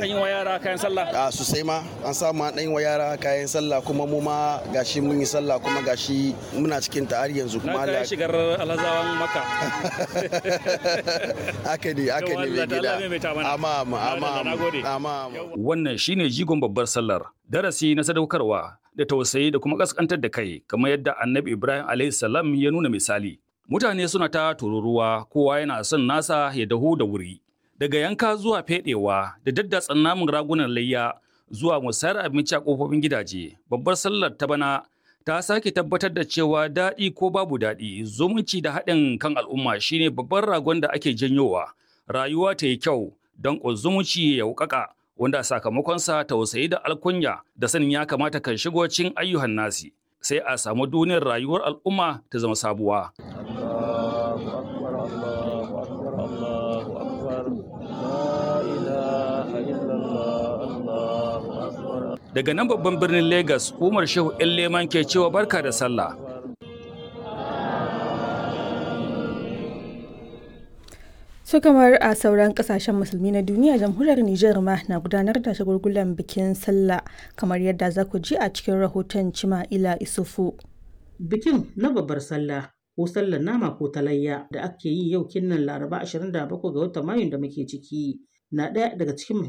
an yi wa yara kayan sallah a sosai ma an samu an ɗan wa yara kayan sallah kuma mu ma gashi mun yi sallah kuma gashi muna cikin ta har yanzu kuma na shigar alhazawan maka haka ne haka ne mai gida amma amma amma amma wannan shine jigon babbar sallar darasi na sadaukarwa da tausayi da kuma kaskantar da kai kamar yadda annabi ibrahim alayhi salam ya nuna misali mutane suna ta tururuwa kowa yana son nasa ya dahu da wuri daga yanka zuwa fedewa da daddatsan namun ragunan layya zuwa musayar abinci a kofofin gidaje babbar sallar ta bana ta sake tabbatar da cewa daɗi ko babu daɗi zumunci da haɗin kan al'umma shine babban ragon da ake janyowa rayuwa ta yi kyau don zumunci ya wuƙaƙa wanda sakamakonsa tausayi da alkunya da sanin ya kamata kan shigo cikin ayyuhan nasi sai a samu duniyar rayuwar al'umma ta zama sabuwa. Daga nan babban birnin Legas, Umar Shehu ‘yan leman ke cewa barka da sallah. su kamar a sauran kasashen musulmi na duniya jamhuriyar Nijar ma na gudanar da shagulgulan bikin sallah kamar yadda za ku ji a cikin rahoton Cima'ila Isufu. Bikin na babbar sallah ko sallar nama ko talayya da ake yi yau kinnan Laraba 27 ga watan Mayun da muke ciki na ɗaya daga cikin